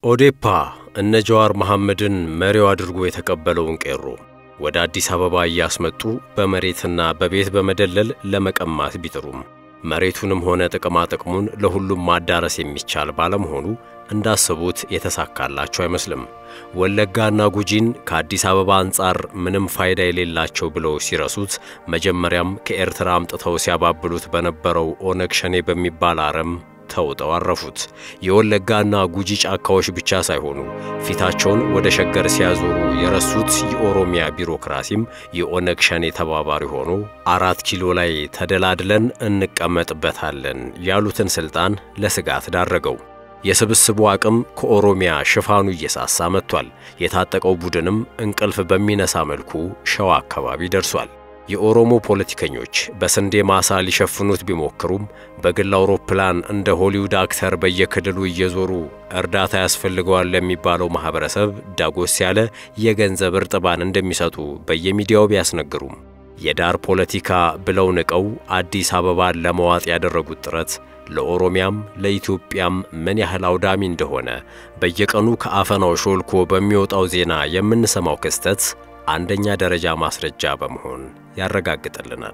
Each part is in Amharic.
ኦዴፓ እነ ጀዋር መሐመድን መሪው አድርጎ የተቀበለውን ቄሮ ወደ አዲስ አበባ እያስመጡ በመሬትና በቤት በመደለል ለመቀማት ቢጥሩም መሬቱንም ሆነ ጥቅማ ጥቅሙን ለሁሉም ማዳረስ የሚቻል ባለመሆኑ እንዳሰቡት የተሳካላቸው አይመስልም። ወለጋና ጉጂን ከአዲስ አበባ አንጻር ምንም ፋይዳ የሌላቸው ብለው ሲረሱት መጀመሪያም ከኤርትራ አምጥተው ሲያባብሉት በነበረው ኦነግ ሸኔ በሚባል አረም ተውጠው አረፉት። የወለጋና ጉጂ ጫካዎች ብቻ ሳይሆኑ ፊታቸውን ወደ ሸገር ሲያዞሩ የረሱት የኦሮሚያ ቢሮክራሲም የኦነግ ሸኔ ተባባሪ ሆኖ አራት ኪሎ ላይ ተደላድለን እንቀመጥበታለን ያሉትን ስልጣን ለስጋት ዳረገው። የስብስቡ አቅም ከኦሮሚያ ሽፋኑ እየሳሳ መጥቷል። የታጠቀው ቡድንም እንቅልፍ በሚነሳ መልኩ ሸዋ አካባቢ ደርሷል። የኦሮሞ ፖለቲከኞች በስንዴ ማሳ ሊሸፍኑት ቢሞክሩም በግል አውሮፕላን እንደ ሆሊውድ አክተር በየክልሉ እየዞሩ እርዳታ ያስፈልገዋል ለሚባለው ማህበረሰብ ዳጎስ ያለ የገንዘብ እርጥባን እንደሚሰጡ በየሚዲያው ቢያስነግሩም የዳር ፖለቲካ ብለው ንቀው አዲስ አበባን ለመዋጥ ያደረጉት ጥረት ለኦሮሚያም ለኢትዮጵያም ምን ያህል አውዳሚ እንደሆነ በየቀኑ ከአፈናው ሾልኮ በሚወጣው ዜና የምንሰማው ክስተት አንደኛ ደረጃ ማስረጃ በመሆን ያረጋግጥልናል።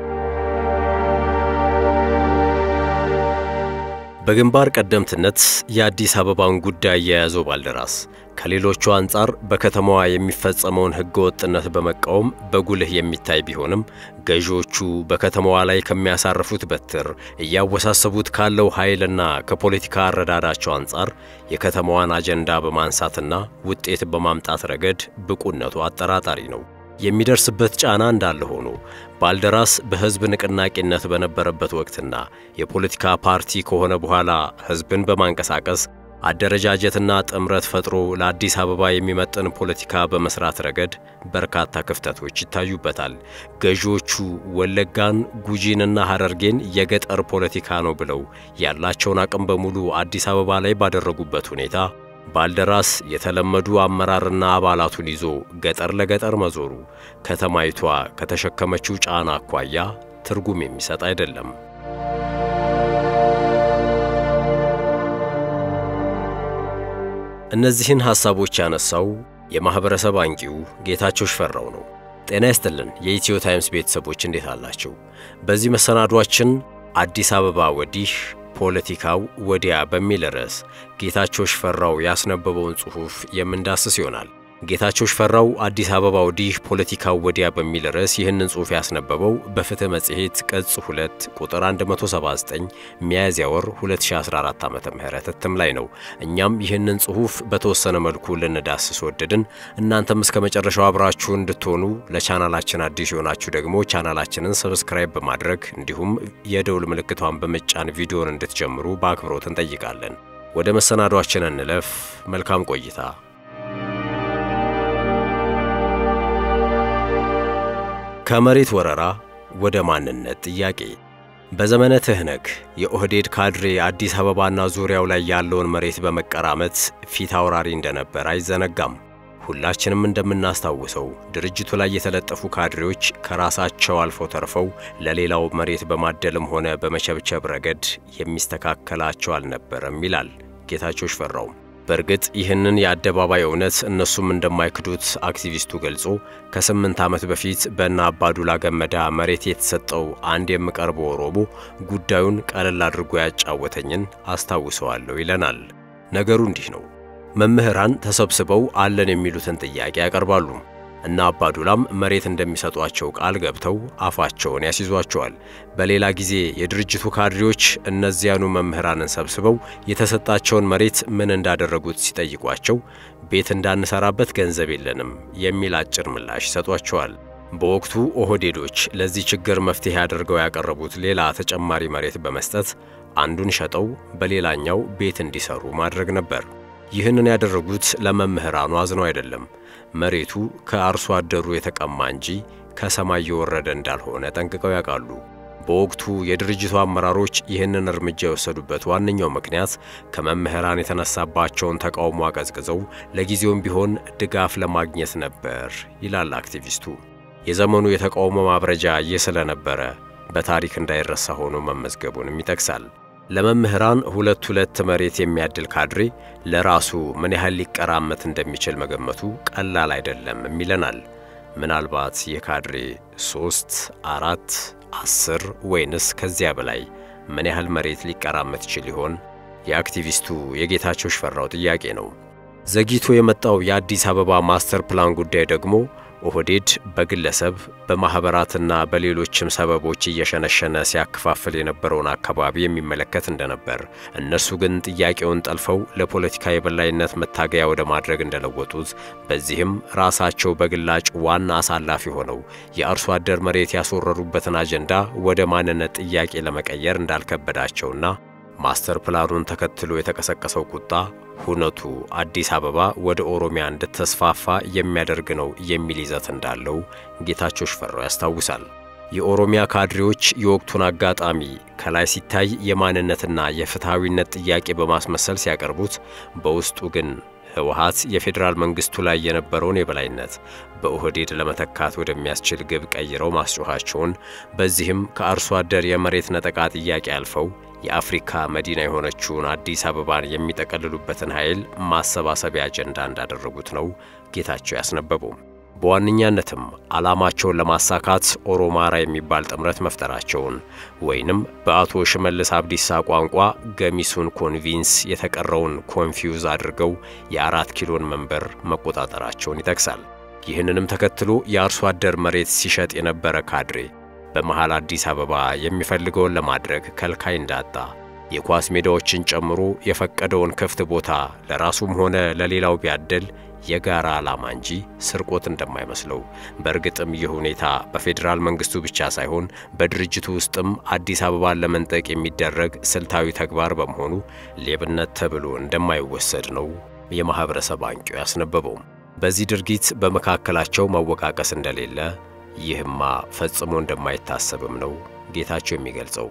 በግንባር ቀደምትነት የአዲስ አበባን ጉዳይ የያዘው ባልደራስ ከሌሎቹ አንጻር በከተማዋ የሚፈጸመውን ሕገወጥነት በመቃወም በጉልህ የሚታይ ቢሆንም ገዢዎቹ በከተማዋ ላይ ከሚያሳርፉት በትር እያወሳሰቡት ካለው ኃይልና ከፖለቲካ አረዳዳቸው አንጻር የከተማዋን አጀንዳ በማንሳትና ውጤት በማምጣት ረገድ ብቁነቱ አጠራጣሪ ነው። የሚደርስበት ጫና እንዳለ ሆኖ ባልደራስ በሕዝብ ንቅናቄነት በነበረበት ወቅትና የፖለቲካ ፓርቲ ከሆነ በኋላ ሕዝብን በማንቀሳቀስ አደረጃጀትና ጥምረት ፈጥሮ ለአዲስ አበባ የሚመጥን ፖለቲካ በመስራት ረገድ በርካታ ክፍተቶች ይታዩበታል። ገዢዎቹ ወለጋን፣ ጉጂንና ሐረርጌን የገጠር ፖለቲካ ነው ብለው ያላቸውን አቅም በሙሉ አዲስ አበባ ላይ ባደረጉበት ሁኔታ ባልደራስ የተለመዱ አመራርና አባላቱን ይዞ ገጠር ለገጠር መዞሩ ከተማይቷ ከተሸከመችው ጫና አኳያ ትርጉም የሚሰጥ አይደለም። እነዚህን ሐሳቦች ያነሳው የማኅበረሰብ አንቂው ጌታቸው ሽፈራው ነው። ጤና ይስጥልን የኢትዮ ታይምስ ቤተሰቦች እንዴት አላቸው? በዚህ መሰናዷችን አዲስ አበባ ወዲህ ፖለቲካው ወዲያ በሚል ርዕስ ጌታቸው ሽፈራው ያስነበበውን ጽሑፍ የምንዳስስ ይሆናል። ጌታቸው ሽፈራው አዲስ አበባ ወዲህ ፖለቲካው ወዲያ በሚል ርዕስ ይህንን ጽሑፍ ያስነበበው በፍትሕ መጽሔት ቅጽ 2 ቁጥር 179 ሚያዝያ ወር 2014 ዓ ም እትም ላይ ነው። እኛም ይህንን ጽሑፍ በተወሰነ መልኩ ልንዳስስ ወደድን። እናንተም እስከ መጨረሻው አብራችሁ እንድትሆኑ ለቻናላችን አዲስ የሆናችሁ ደግሞ ቻናላችንን ሰብስክራይብ በማድረግ እንዲሁም የደውል ምልክቷን በመጫን ቪዲዮን እንድትጀምሩ በአክብሮት እንጠይቃለን። ወደ መሰናዷችን እንለፍ። መልካም ቆይታ። ከመሬት ወረራ ወደ ማንነት ጥያቄ። በዘመነ ትህነግ የኦህዴድ ካድሬ አዲስ አበባና ዙሪያው ላይ ያለውን መሬት በመቀራመት ፊት አውራሪ እንደነበር አይዘነጋም። ሁላችንም እንደምናስታውሰው ድርጅቱ ላይ የተለጠፉ ካድሬዎች ከራሳቸው አልፈው ተርፈው ለሌላው መሬት በማደልም ሆነ በመቸብቸብ ረገድ የሚስተካከላቸው አልነበረም ይላል ጌታቸው ሽፈራው። በእርግጥ ይህንን የአደባባይ እውነት እነሱም እንደማይክዱት አክቲቪስቱ ገልጾ ከስምንት ዓመት በፊት በእነ አባዱላ ገመዳ መሬት የተሰጠው አንድ የምቀርበው ኦሮሞ ጉዳዩን ቀለል አድርጎ ያጫወተኝን አስታውሰዋለሁ ይለናል። ነገሩ እንዲህ ነው። መምህራን ተሰብስበው አለን የሚሉትን ጥያቄ ያቀርባሉ እና አባዱላም መሬት እንደሚሰጧቸው ቃል ገብተው አፋቸውን ያስይዟቸዋል። በሌላ ጊዜ የድርጅቱ ካድሬዎች እነዚያኑ መምህራንን ሰብስበው የተሰጣቸውን መሬት ምን እንዳደረጉት ሲጠይቋቸው ቤት እንዳንሰራበት ገንዘብ የለንም የሚል አጭር ምላሽ ይሰጧቸዋል። በወቅቱ ኦህዴዶች ለዚህ ችግር መፍትሄ አድርገው ያቀረቡት ሌላ ተጨማሪ መሬት በመስጠት አንዱን ሸጠው በሌላኛው ቤት እንዲሰሩ ማድረግ ነበር። ይህንን ያደረጉት ለመምህራኑ አዝነው አይደለም። መሬቱ ከአርሶ አደሩ የተቀማ እንጂ ከሰማይ የወረደ እንዳልሆነ ጠንቅቀው ያውቃሉ። በወቅቱ የድርጅቱ አመራሮች ይህንን እርምጃ የወሰዱበት ዋነኛው ምክንያት ከመምህራን የተነሳባቸውን ተቃውሞ አቀዝቅዘው ለጊዜውም ቢሆን ድጋፍ ለማግኘት ነበር ይላል አክቲቪስቱ። የዘመኑ የተቃውሞ ማብረጃ ይህ ስለነበረ በታሪክ እንዳይረሳ ሆኖ መመዝገቡንም ይጠቅሳል። ለመምህራን ሁለት ሁለት መሬት የሚያድል ካድሬ ለራሱ ምን ያህል ሊቀራመት እንደሚችል መገመቱ ቀላል አይደለም ይለናል። ምናልባት የካድሬ ሦስት አራት አስር ወይንስ ከዚያ በላይ ምን ያህል መሬት ሊቀራመት ይችል ይሆን? የአክቲቪስቱ የጌታቸው ሽፈራው ጥያቄ ነው። ዘግይቶ የመጣው የአዲስ አበባ ማስተር ፕላን ጉዳይ ደግሞ ኦህዴድ በግለሰብ በማኅበራትና በሌሎችም ሰበቦች እየሸነሸነ ሲያከፋፍል የነበረውን አካባቢ የሚመለከት እንደነበር፣ እነርሱ ግን ጥያቄውን ጠልፈው ለፖለቲካ የበላይነት መታገያ ወደ ማድረግ እንደለወጡት፣ በዚህም ራሳቸው በግላጭ ዋና አሳላፊ ሆነው የአርሶ አደር መሬት ያስወረሩበትን አጀንዳ ወደ ማንነት ጥያቄ ለመቀየር እንዳልከበዳቸውና ማስተር ፕላኑን ተከትሎ የተቀሰቀሰው ቁጣ ሁነቱ አዲስ አበባ ወደ ኦሮሚያ እንድትስፋፋ የሚያደርግ ነው የሚል ይዘት እንዳለው ጌታቸው ሽፈራው ያስታውሳል። የኦሮሚያ ካድሬዎች የወቅቱን አጋጣሚ ከላይ ሲታይ የማንነትና የፍትሐዊነት ጥያቄ በማስመሰል ሲያቀርቡት፣ በውስጡ ግን ህወሓት የፌዴራል መንግስቱ ላይ የነበረውን የበላይነት በኦህዴድ ለመተካት ወደሚያስችል ግብ ቀይረው ማስጮኻቸውን በዚህም ከአርሶ አደር የመሬት ነጠቃ ጥያቄ አልፈው የአፍሪካ መዲና የሆነችውን አዲስ አበባን የሚጠቀልሉበትን ኃይል ማሰባሰቢያ አጀንዳ እንዳደረጉት ነው ጌታቸው ያስነበበው። በዋነኛነትም ዓላማቸውን ለማሳካት ኦሮማራ የሚባል ጥምረት መፍጠራቸውን ወይንም በአቶ ሽመልስ አብዲሳ ቋንቋ ገሚሱን ኮንቪንስ የተቀረውን ኮንፊውዝ አድርገው የአራት ኪሎን መንበር መቆጣጠራቸውን ይጠቅሳል። ይህንንም ተከትሎ የአርሶ አደር መሬት ሲሸጥ የነበረ ካድሬ በመሃል አዲስ አበባ የሚፈልገውን ለማድረግ ከልካይ እንዳጣ የኳስ ሜዳዎችን ጨምሮ የፈቀደውን ክፍት ቦታ ለራሱም ሆነ ለሌላው ቢያደል የጋራ ዓላማ እንጂ ስርቆት እንደማይመስለው በእርግጥም ይህ ሁኔታ በፌዴራል መንግስቱ ብቻ ሳይሆን በድርጅቱ ውስጥም አዲስ አበባን ለመንጠቅ የሚደረግ ስልታዊ ተግባር በመሆኑ ሌብነት ተብሎ እንደማይወሰድ ነው የማኅበረሰብ አንቂው ያስነበበው። በዚህ ድርጊት በመካከላቸው መወቃቀስ እንደሌለ ይህማ ፈጽሞ እንደማይታሰብም ነው ጌታቸው የሚገልጸው።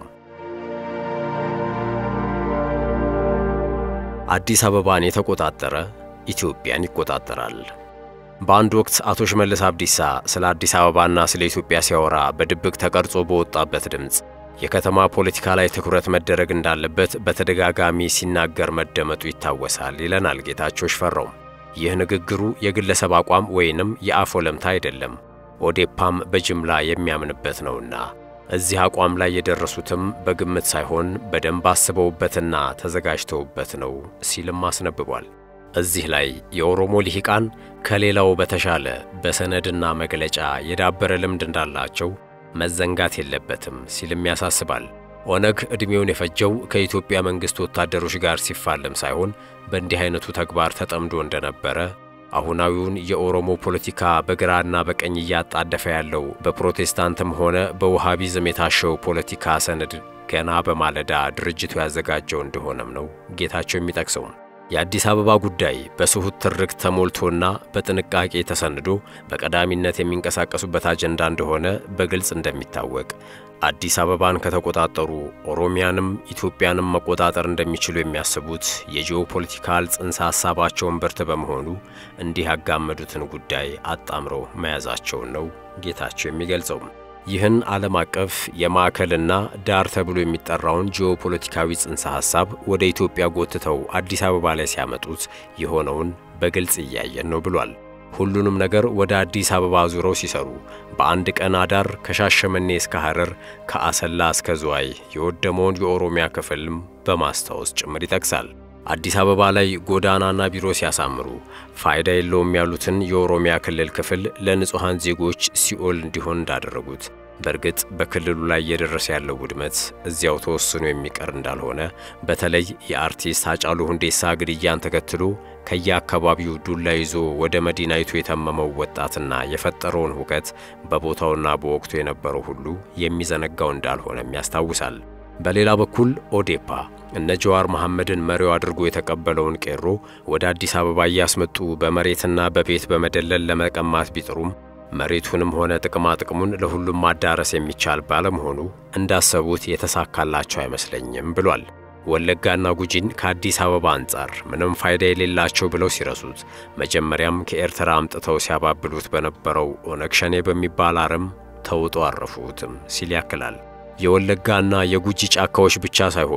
አዲስ አበባን የተቆጣጠረ ኢትዮጵያን ይቆጣጠራል። በአንድ ወቅት አቶ ሽመልስ አብዲሳ ስለ አዲስ አበባና ስለ ኢትዮጵያ ሲያወራ በድብቅ ተቀርጾ በወጣበት ድምፅ የከተማ ፖለቲካ ላይ ትኩረት መደረግ እንዳለበት በተደጋጋሚ ሲናገር መደመጡ ይታወሳል ይለናል ጌታቸው ሽፈራው። ይህ ንግግሩ የግለሰብ አቋም ወይንም የአፍ ወለምታ አይደለም፣ ኦዴፓም በጅምላ የሚያምንበት ነውና እዚህ አቋም ላይ የደረሱትም በግምት ሳይሆን በደንብ አስበውበትና ተዘጋጅተውበት ነው ሲልም አስነብቧል። እዚህ ላይ የኦሮሞ ልሂቃን ከሌላው በተሻለ በሰነድና መግለጫ የዳበረ ልምድ እንዳላቸው መዘንጋት የለበትም ሲልም ያሳስባል። ኦነግ ዕድሜውን የፈጀው ከኢትዮጵያ መንግሥት ወታደሮች ጋር ሲፋለም ሳይሆን በእንዲህ አይነቱ ተግባር ተጠምዶ እንደነበረ አሁናዊውን የኦሮሞ ፖለቲካ በግራና በቀኝ እያጣደፈ ያለው በፕሮቴስታንትም ሆነ በውሃቢዝም የታሸው ፖለቲካ ሰነድ ገና በማለዳ ድርጅቱ ያዘጋጀው እንደሆነም ነው ጌታቸው የሚጠቅሰው። የአዲስ አበባ ጉዳይ በስሁት ትርክ ተሞልቶና በጥንቃቄ ተሰንዶ በቀዳሚነት የሚንቀሳቀሱበት አጀንዳ እንደሆነ በግልጽ እንደሚታወቅ አዲስ አበባን ከተቆጣጠሩ ኦሮሚያንም ኢትዮጵያንም መቆጣጠር እንደሚችሉ የሚያስቡት የጂኦፖለቲካል ጽንሰ ሐሳባቸውን ብርት በመሆኑ እንዲህ ያጋመዱትን ጉዳይ አጣምረው መያዛቸውን ነው ጌታቸው የሚገልጸው። ይህን ዓለም አቀፍ የማዕከልና ዳር ተብሎ የሚጠራውን ጂኦፖለቲካዊ ጽንሰ ሐሳብ ወደ ኢትዮጵያ ጎትተው አዲስ አበባ ላይ ሲያመጡት የሆነውን በግልጽ እያየን ነው ብሏል። ሁሉንም ነገር ወደ አዲስ አበባ ዙረው ሲሰሩ በአንድ ቀን አዳር ከሻሸመኔ እስከ ሐረር ከአሰላ እስከ ዝዋይ የወደመውን የኦሮሚያ ክፍልም በማስታወስ ጭምር ይጠቅሳል። አዲስ አበባ ላይ ጎዳናና ቢሮ ሲያሳምሩ ፋይዳ የለውም ያሉትን የኦሮሚያ ክልል ክፍል ለንጹሐን ዜጎች ሲኦል እንዲሆን እንዳደረጉት በእርግጥ በክልሉ ላይ እየደረሰ ያለው ውድመት እዚያው ተወስኖ የሚቀር እንዳልሆነ በተለይ የአርቲስት ሃጫሉ ሁንዴሳ ግድያን ተከትሎ ከየአካባቢው ዱላ ይዞ ወደ መዲናይቱ የተመመው ወጣትና የፈጠረውን ሁከት በቦታውና በወቅቱ የነበረው ሁሉ የሚዘነጋው እንዳልሆነም ያስታውሳል። በሌላ በኩል ኦዴፓ እነ ጀዋር መሐመድን መሪው አድርጎ የተቀበለውን ቄሮ ወደ አዲስ አበባ እያስመጡ በመሬትና በቤት በመደለል ለመቀማት ቢጥሩም መሬቱንም ሆነ ጥቅማ ጥቅሙን ለሁሉም ማዳረስ የሚቻል ባለመሆኑ እንዳሰቡት የተሳካላቸው አይመስለኝም ብሏል። ወለጋና ጉጂን ከአዲስ አበባ አንጻር ምንም ፋይዳ የሌላቸው ብለው ሲረሱት መጀመሪያም ከኤርትራ አምጥተው ሲያባብሉት በነበረው ኦነግ ሸኔ በሚባል አረም ተውጦ አረፉትም ሲል ያክላል። የወለጋና የጉጂ ጫካዎች ብቻ ሳይሆኑ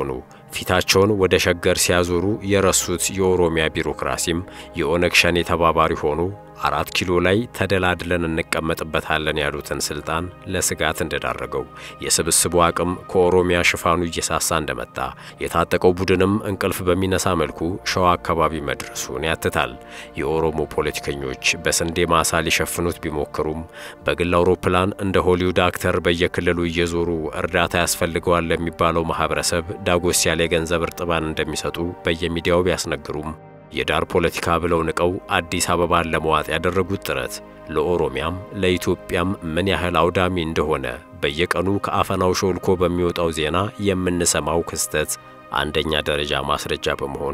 ፊታቸውን ወደ ሸገር ሲያዞሩ የረሱት የኦሮሚያ ቢሮክራሲም የኦነግ ሸኔ ተባባሪ ሆኖ አራት ኪሎ ላይ ተደላድለን እንቀመጥበታለን ያሉትን ስልጣን ለስጋት እንደዳረገው የስብስቡ አቅም ከኦሮሚያ ሽፋኑ እየሳሳ እንደመጣ የታጠቀው ቡድንም እንቅልፍ በሚነሳ መልኩ ሸዋ አካባቢ መድረሱን ያትታል። የኦሮሞ ፖለቲከኞች በስንዴ ማሳ ሊሸፍኑት ቢሞክሩም በግል አውሮፕላን እንደ ሆሊውድ አክተር በየክልሉ እየዞሩ እርዳታ ያስፈልገዋል ለሚባለው ማህበረሰብ ዳጎስ ያለ የገንዘብ እርጥባን እንደሚሰጡ በየሚዲያው ቢያስነግሩም የዳር ፖለቲካ ብለው ንቀው አዲስ አበባን ለመዋጥ ያደረጉት ጥረት ለኦሮሚያም ለኢትዮጵያም ምን ያህል አውዳሚ እንደሆነ በየቀኑ ከአፈናው ሾልኮ በሚወጣው ዜና የምንሰማው ክስተት አንደኛ ደረጃ ማስረጃ በመሆን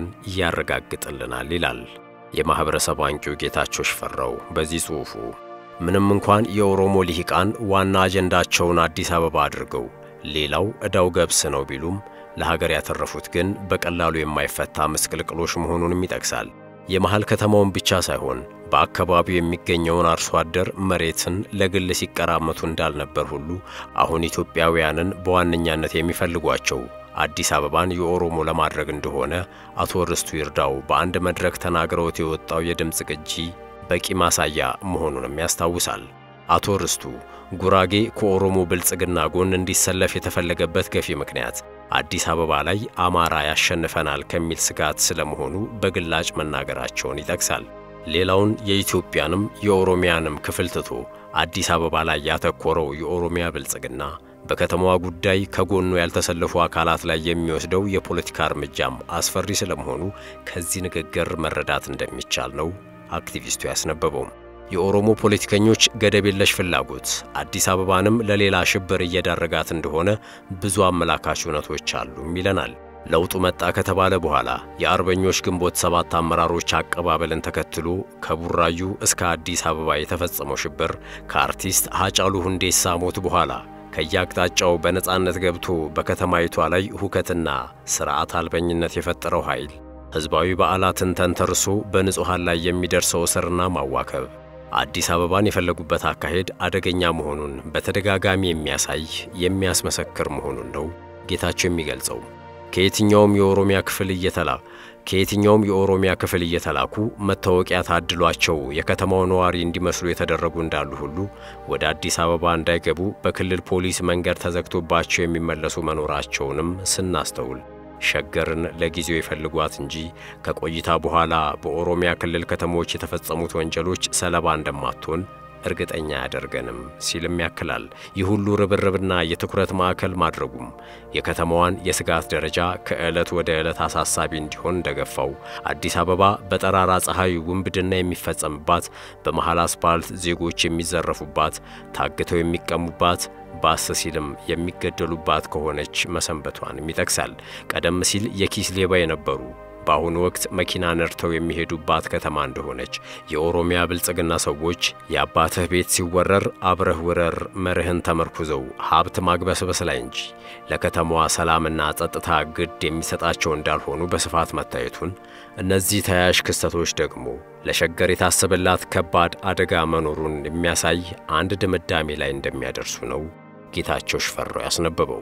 ያረጋግጥልናል ይላል የማኅበረሰብ አንቂው ጌታቸው ሽፈራው በዚህ ጽሑፉ። ምንም እንኳን የኦሮሞ ልሂቃን ዋና አጀንዳቸውን አዲስ አበባ አድርገው ሌላው ዕዳው ገብስ ነው ቢሉም ለሀገር ያተረፉት ግን በቀላሉ የማይፈታ ምስቅልቅሎች መሆኑንም ይጠቅሳል። የመሃል ከተማውን ብቻ ሳይሆን በአካባቢው የሚገኘውን አርሶ አደር መሬትን ለግል ሲቀራመቱ እንዳልነበር ሁሉ አሁን ኢትዮጵያውያንን በዋነኛነት የሚፈልጓቸው አዲስ አበባን የኦሮሞ ለማድረግ እንደሆነ አቶ ርስቱ ይርዳው በአንድ መድረክ ተናግረውት የወጣው የድምፅ ቅጂ በቂ ማሳያ መሆኑንም ያስታውሳል። አቶ ርስቱ ጉራጌ ከኦሮሞ ብልጽግና ጎን እንዲሰለፍ የተፈለገበት ገፊ ምክንያት አዲስ አበባ ላይ አማራ ያሸንፈናል ከሚል ስጋት ስለመሆኑ በግላጭ መናገራቸውን ይጠቅሳል። ሌላውን የኢትዮጵያንም የኦሮሚያንም ክፍል ትቶ አዲስ አበባ ላይ ያተኮረው የኦሮሚያ ብልጽግና በከተማዋ ጉዳይ ከጎኑ ያልተሰለፉ አካላት ላይ የሚወስደው የፖለቲካ እርምጃም አስፈሪ ስለመሆኑ ከዚህ ንግግር መረዳት እንደሚቻል ነው አክቲቪስቱ ያስነበበው። የኦሮሞ ፖለቲከኞች ገደብ የለሽ ፍላጎት አዲስ አበባንም ለሌላ ሽብር እየዳረጋት እንደሆነ ብዙ አመላካች እውነቶች አሉም ይለናል። ለውጡ መጣ ከተባለ በኋላ የአርበኞች ግንቦት ሰባት አመራሮች አቀባበልን ተከትሎ ከቡራዩ እስከ አዲስ አበባ የተፈጸመው ሽብር ከአርቲስት ሀጫሉ ሁንዴሳ ሞት በኋላ ከየአቅጣጫው በነጻነት ገብቶ በከተማይቷ ላይ ሁከትና ስርዓት አልበኝነት የፈጠረው ኃይል ሕዝባዊ በዓላትን ተንተርሶ በንጹሐን ላይ የሚደርሰው እስርና ማዋከብ አዲስ አበባን የፈለጉበት አካሄድ አደገኛ መሆኑን በተደጋጋሚ የሚያሳይ የሚያስመሰክር መሆኑን ነው ጌታቸው የሚገልጸው። ከየትኛውም የኦሮሚያ ክፍል እየተላ ከየትኛውም የኦሮሚያ ክፍል እየተላኩ መታወቂያ ታድሏቸው የከተማው ነዋሪ እንዲመስሉ የተደረጉ እንዳሉ ሁሉ ወደ አዲስ አበባ እንዳይገቡ በክልል ፖሊስ መንገድ ተዘግቶባቸው የሚመለሱ መኖራቸውንም ስናስተውል ሸገርን ለጊዜው ይፈልጓት እንጂ ከቆይታ በኋላ በኦሮሚያ ክልል ከተሞች የተፈጸሙት ወንጀሎች ሰለባ እንደማትሆን እርግጠኛ አያደርገንም ሲልም ያክላል። ይህ ሁሉ ርብርብና የትኩረት ማዕከል ማድረጉም የከተማዋን የስጋት ደረጃ ከዕለት ወደ ዕለት አሳሳቢ እንዲሆን እንደገፋው፣ አዲስ አበባ በጠራራ ፀሐይ ውንብድና የሚፈጸምባት፣ በመሃል አስፓልት ዜጎች የሚዘረፉባት፣ ታግተው የሚቀሙባት ባስ ሲልም የሚገደሉባት ከሆነች መሰንበቷንም ይጠቅሳል። ቀደም ሲል የኪስ ሌባ የነበሩ በአሁኑ ወቅት መኪና ነድተው የሚሄዱባት ከተማ እንደሆነች የኦሮሚያ ብልጽግና ሰዎች የአባትህ ቤት ሲወረር አብረህ ውረር መርህን ተመርኩዘው ሀብት ማግበስበስ ላይ እንጂ ለከተማዋ ሰላምና ጸጥታ ግድ የሚሰጣቸው እንዳልሆኑ በስፋት መታየቱን፣ እነዚህ ተያያዥ ክስተቶች ደግሞ ለሸገር የታሰበላት ከባድ አደጋ መኖሩን የሚያሳይ አንድ ድምዳሜ ላይ እንደሚያደርሱ ነው ጌታቸው ሽፈራው ያስነበበው።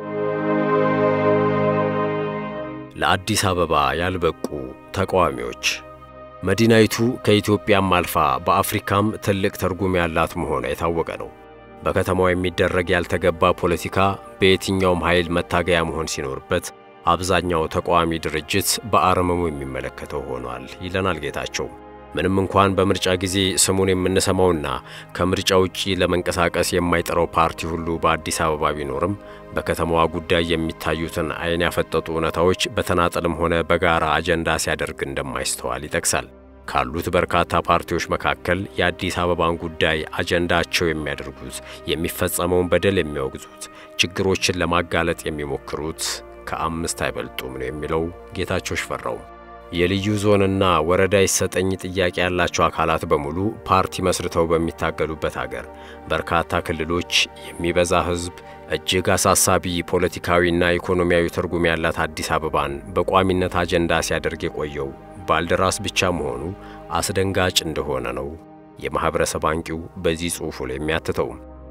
ለአዲስ አበባ ያልበቁ ተቃዋሚዎች መዲናይቱ ከኢትዮጵያም አልፋ በአፍሪካም ትልቅ ትርጉም ያላት መሆኗ የታወቀ ነው። በከተማው የሚደረግ ያልተገባ ፖለቲካ በየትኛውም ኃይል መታገያ መሆን ሲኖርበት አብዛኛው ተቃዋሚ ድርጅት በአረመሙ የሚመለከተው ሆኗል ይለናል ጌታቸው። ምንም እንኳን በምርጫ ጊዜ ስሙን የምንሰማውና ከምርጫ ውጪ ለመንቀሳቀስ የማይጠራው ፓርቲ ሁሉ በአዲስ አበባ ቢኖርም በከተማዋ ጉዳይ የሚታዩትን ዓይን ያፈጠጡ እውነታዎች በተናጠልም ሆነ በጋራ አጀንዳ ሲያደርግ እንደማይስተዋል ይጠቅሳል። ካሉት በርካታ ፓርቲዎች መካከል የአዲስ አበባን ጉዳይ አጀንዳቸው የሚያደርጉት፣ የሚፈጸመውን በደል የሚያወግዙት፣ ችግሮችን ለማጋለጥ የሚሞክሩት ከአምስት አይበልጡም ነው የሚለው ጌታቸው ሽፈራው። የልዩ ዞንና ወረዳ ይሰጠኝ ጥያቄ ያላቸው አካላት በሙሉ ፓርቲ መስርተው በሚታገሉበት አገር በርካታ ክልሎች፣ የሚበዛ ሕዝብ፣ እጅግ አሳሳቢ ፖለቲካዊና ኢኮኖሚያዊ ትርጉም ያላት አዲስ አበባን በቋሚነት አጀንዳ ሲያደርግ የቆየው ባልደራስ ብቻ መሆኑ አስደንጋጭ እንደሆነ ነው የማኅበረሰብ አንቂው በዚህ ጽሑፉ ላይ የሚያትተው።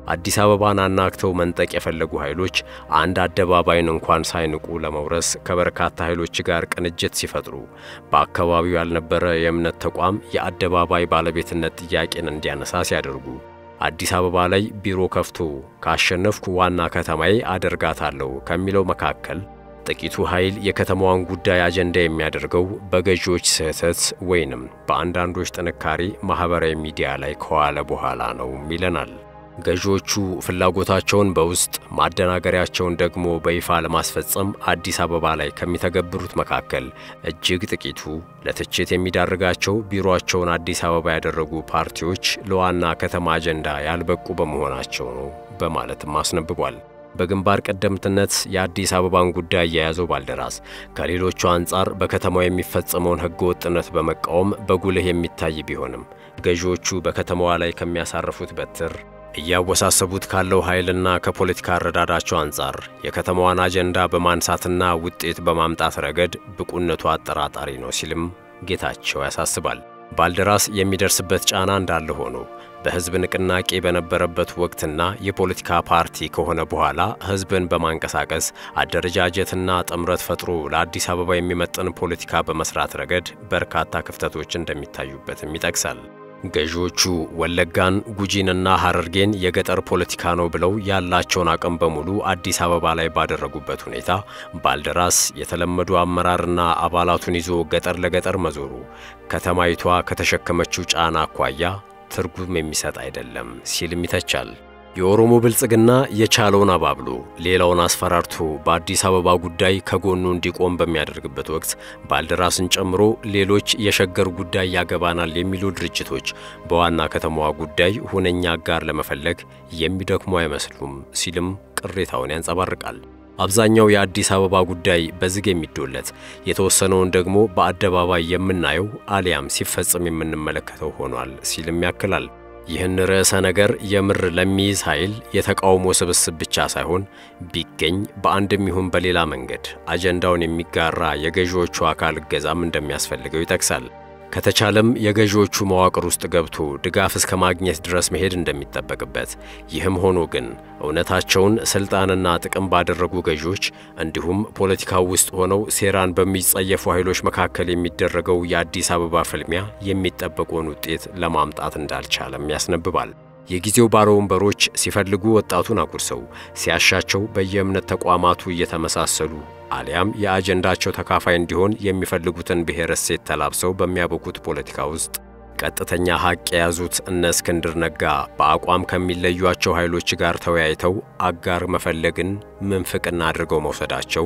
አዲስ አበባን አናግተው መንጠቅ የፈለጉ ኃይሎች አንድ አደባባይን እንኳን ሳይንቁ ለመውረስ ከበርካታ ኃይሎች ጋር ቅንጅት ሲፈጥሩ በአካባቢው ያልነበረ የእምነት ተቋም የአደባባይ ባለቤትነት ጥያቄን እንዲያነሳ ሲያደርጉ አዲስ አበባ ላይ ቢሮ ከፍቶ ካሸነፍኩ ዋና ከተማዬ አደርጋታለሁ ከሚለው መካከል ጥቂቱ ኃይል የከተማዋን ጉዳይ አጀንዳ የሚያደርገው በገዢዎች ስህተት ወይንም በአንዳንዶች ጥንካሬ ማኅበራዊ ሚዲያ ላይ ከዋለ በኋላ ነው ይለናል። ገዢዎቹ ፍላጎታቸውን በውስጥ ማደናገሪያቸውን ደግሞ በይፋ ለማስፈጸም አዲስ አበባ ላይ ከሚተገብሩት መካከል እጅግ ጥቂቱ ለትችት የሚዳርጋቸው ቢሮአቸውን አዲስ አበባ ያደረጉ ፓርቲዎች ለዋና ከተማ አጀንዳ ያልበቁ በመሆናቸው ነው በማለትም አስነብቧል። በግንባር ቀደምትነት የአዲስ አበባን ጉዳይ የያዘው ባልደራስ ከሌሎቹ አንጻር በከተማው የሚፈጸመውን ሕገ ወጥነት በመቃወም በጉልህ የሚታይ ቢሆንም ገዢዎቹ በከተማዋ ላይ ከሚያሳርፉት በትር እያወሳሰቡት ካለው ኃይልና ከፖለቲካ አረዳዳቸው አንጻር የከተማዋን አጀንዳ በማንሳትና ውጤት በማምጣት ረገድ ብቁነቱ አጠራጣሪ ነው ሲልም ጌታቸው ያሳስባል። ባልደራስ የሚደርስበት ጫና እንዳለ ሆኖ በሕዝብ ንቅናቄ በነበረበት ወቅትና የፖለቲካ ፓርቲ ከሆነ በኋላ ሕዝብን በማንቀሳቀስ አደረጃጀትና ጥምረት ፈጥሮ ለአዲስ አበባ የሚመጥን ፖለቲካ በመስራት ረገድ በርካታ ክፍተቶች እንደሚታዩበትም ይጠቅሳል። ገዢዎቹ ወለጋን፣ ጉጂንና ሐረርጌን የገጠር ፖለቲካ ነው ብለው ያላቸውን አቅም በሙሉ አዲስ አበባ ላይ ባደረጉበት ሁኔታ ባልደራስ የተለመዱ አመራርና አባላቱን ይዞ ገጠር ለገጠር መዞሩ ከተማይቷ ከተሸከመችው ጫና አኳያ ትርጉም የሚሰጥ አይደለም ሲልም ይተቻል። የኦሮሞ ብልጽግና የቻለውን አባብሎ ሌላውን አስፈራርቶ በአዲስ አበባ ጉዳይ ከጎኑ እንዲቆም በሚያደርግበት ወቅት ባልደራስን ጨምሮ ሌሎች የሸገር ጉዳይ ያገባናል የሚሉ ድርጅቶች በዋና ከተማዋ ጉዳይ ሁነኛ አጋር ለመፈለግ የሚደክሙ አይመስሉም ሲልም ቅሬታውን ያንጸባርቃል። አብዛኛው የአዲስ አበባ ጉዳይ በዝግ የሚዶለት የተወሰነውን ደግሞ በአደባባይ የምናየው አሊያም ሲፈጽም የምንመለከተው ሆኗል ሲልም ያክላል። ይህን ርዕሰ ነገር የምር ለሚይዝ ኃይል የተቃውሞ ስብስብ ብቻ ሳይሆን ቢገኝ በአንድም ይሁን በሌላ መንገድ አጀንዳውን የሚጋራ የገዢዎቹ አካል እገዛም እንደሚያስፈልገው ይጠቅሳል። ከተቻለም የገዢዎቹ መዋቅር ውስጥ ገብቶ ድጋፍ እስከ ማግኘት ድረስ መሄድ እንደሚጠበቅበት፣ ይህም ሆኖ ግን እውነታቸውን ስልጣንና ጥቅም ባደረጉ ገዢዎች እንዲሁም ፖለቲካው ውስጥ ሆነው ሴራን በሚጸየፉ ኃይሎች መካከል የሚደረገው የአዲስ አበባ ፍልሚያ የሚጠበቀውን ውጤት ለማምጣት እንዳልቻለም ያስነብባል። የጊዜው ባለ ወንበሮች ሲፈልጉ ወጣቱን አጉርሰው ሲያሻቸው በየእምነት ተቋማቱ እየተመሳሰሉ አሊያም የአጀንዳቸው ተካፋይ እንዲሆን የሚፈልጉትን ብሔር እሴት ተላብሰው በሚያበቁት ፖለቲካ ውስጥ ቀጥተኛ ሀቅ የያዙት እነ እስክንድር ነጋ በአቋም ከሚለዩቸው ኃይሎች ጋር ተወያይተው አጋር መፈለግን ምንፍቅና አድርገው መውሰዳቸው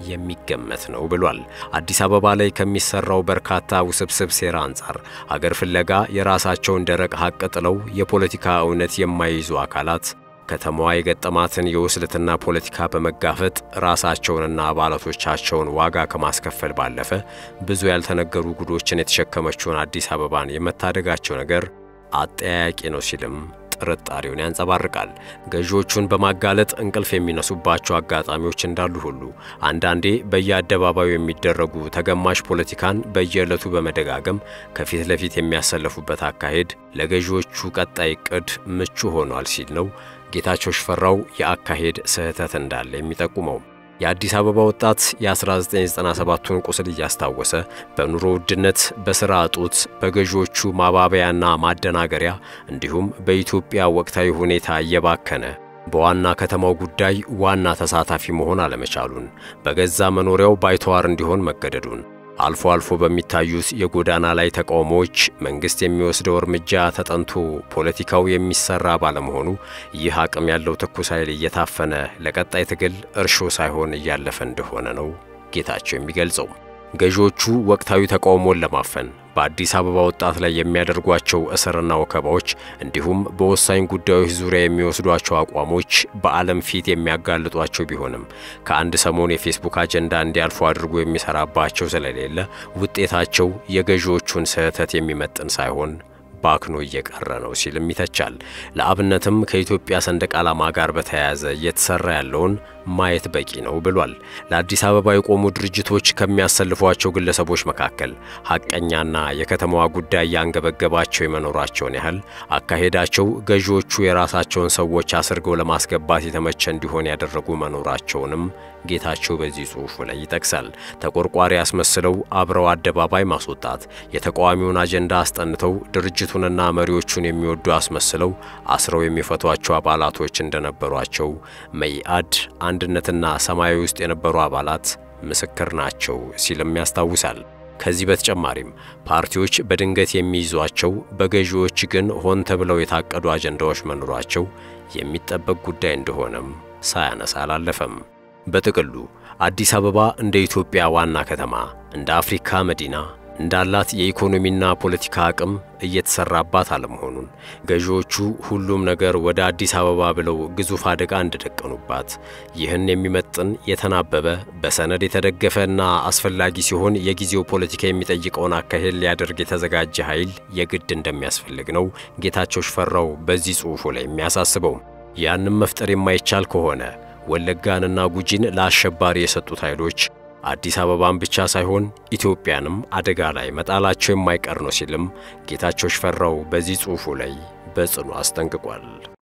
የሚገመት ነው ብሏል። አዲስ አበባ ላይ ከሚሰራው በርካታ ውስብስብ ሴራ አንጻር አገር ፍለጋ የራሳቸውን ደረቅ ሀቅ ጥለው የፖለቲካ እውነት የማይይዙ አካላት ከተማዋ የገጠማትን የውስልትና ፖለቲካ በመጋፈጥ ራሳቸውንና አባላቶቻቸውን ዋጋ ከማስከፈል ባለፈ ብዙ ያልተነገሩ ጉዶችን የተሸከመችውን አዲስ አበባን የመታደጋቸው ነገር አጠያያቂ ነው ሲልም ጥርጣሬውን ያንጸባርቃል። ገዢዎቹን በማጋለጥ እንቅልፍ የሚነሱባቸው አጋጣሚዎች እንዳሉ ሁሉ አንዳንዴ በየአደባባዩ የሚደረጉ ተገማሽ ፖለቲካን በየዕለቱ በመደጋገም ከፊት ለፊት የሚያሰለፉበት አካሄድ ለገዢዎቹ ቀጣይ ዕቅድ ምቹ ሆኗል ሲል ነው ጌታቸው ሽፈራው የአካሄድ ስህተት እንዳለ የሚጠቁመው። የአዲስ አበባ ወጣት የ1997ቱን ቁስል እያስታወሰ በኑሮ ውድነት፣ በሥራ እጦት፣ በገዢዎቹ ማባበያና ማደናገሪያ እንዲሁም በኢትዮጵያ ወቅታዊ ሁኔታ እየባከነ በዋና ከተማው ጉዳይ ዋና ተሳታፊ መሆን አለመቻሉን፣ በገዛ መኖሪያው ባይተዋር እንዲሆን መገደዱን አልፎ አልፎ በሚታዩት የጎዳና ላይ ተቃውሞዎች መንግስት የሚወስደው እርምጃ ተጠንቶ ፖለቲካው የሚሰራ ባለመሆኑ ይህ አቅም ያለው ትኩስ ኃይል እየታፈነ ለቀጣይ ትግል እርሾ ሳይሆን እያለፈ እንደሆነ ነው ጌታቸው የሚገልጸው። ገዢዎቹ ወቅታዊ ተቃውሞን ለማፈን በአዲስ አበባ ወጣት ላይ የሚያደርጓቸው እስርና ወከባዎች እንዲሁም በወሳኝ ጉዳዮች ዙሪያ የሚወስዷቸው አቋሞች በዓለም ፊት የሚያጋልጧቸው ቢሆንም ከአንድ ሰሞን የፌስቡክ አጀንዳ እንዲያልፉ አድርጎ የሚሰራባቸው ስለሌለ ውጤታቸው የገዢዎቹን ስህተት የሚመጥን ሳይሆን ባክኖ እየቀረ ነው ሲልም ይተቻል። ለአብነትም ከኢትዮጵያ ሰንደቅ ዓላማ ጋር በተያያዘ እየተሰራ ያለውን ማየት በቂ ነው ብሏል። ለአዲስ አበባ የቆሙ ድርጅቶች ከሚያሰልፏቸው ግለሰቦች መካከል ሐቀኛና የከተማዋ ጉዳይ ያንገበገባቸው የመኖራቸውን ያህል አካሄዳቸው ገዢዎቹ የራሳቸውን ሰዎች አስርገው ለማስገባት የተመቸ እንዲሆን ያደረጉ መኖራቸውንም ጌታቸው በዚህ ጽሑፉ ላይ ይጠቅሳል። ተቆርቋሪ አስመስለው አብረው አደባባይ ማስወጣት፣ የተቃዋሚውን አጀንዳ አስጠንተው ድርጅቱንና መሪዎቹን የሚወዱ አስመስለው አስረው የሚፈቷቸው አባላቶች እንደነበሯቸው መኢአድ፣ አንድነትና ሰማያዊ ውስጥ የነበሩ አባላት ምስክር ናቸው ሲልም ያስታውሳል። ከዚህ በተጨማሪም ፓርቲዎች በድንገት የሚይዟቸው በገዢዎች ግን ሆን ተብለው የታቀዱ አጀንዳዎች መኖራቸው የሚጠበቅ ጉዳይ እንደሆነም ሳያነሳ አላለፈም። በጥቅሉ አዲስ አበባ እንደ ኢትዮጵያ ዋና ከተማ፣ እንደ አፍሪካ መዲና እንዳላት የኢኮኖሚና ፖለቲካ አቅም እየተሰራባት አለመሆኑን ገዢዎቹ ሁሉም ነገር ወደ አዲስ አበባ ብለው ግዙፍ አደጋ እንደደቀኑባት ይህን የሚመጥን የተናበበ በሰነድ የተደገፈና አስፈላጊ ሲሆን የጊዜው ፖለቲካ የሚጠይቀውን አካሄድ ሊያደርግ የተዘጋጀ ኃይል የግድ እንደሚያስፈልግ ነው ጌታቸው ሽፈራው በዚህ ጽሑፉ ላይ የሚያሳስበው። ያንም መፍጠር የማይቻል ከሆነ ወለጋንና ጉጂን ለአሸባሪ የሰጡት ኃይሎች አዲስ አበባን ብቻ ሳይሆን ኢትዮጵያንም አደጋ ላይ መጣላቸው የማይቀር ነው ሲልም ጌታቸው ሽፈራው በዚህ ጽሑፉ ላይ በጽኑ አስጠንቅቋል።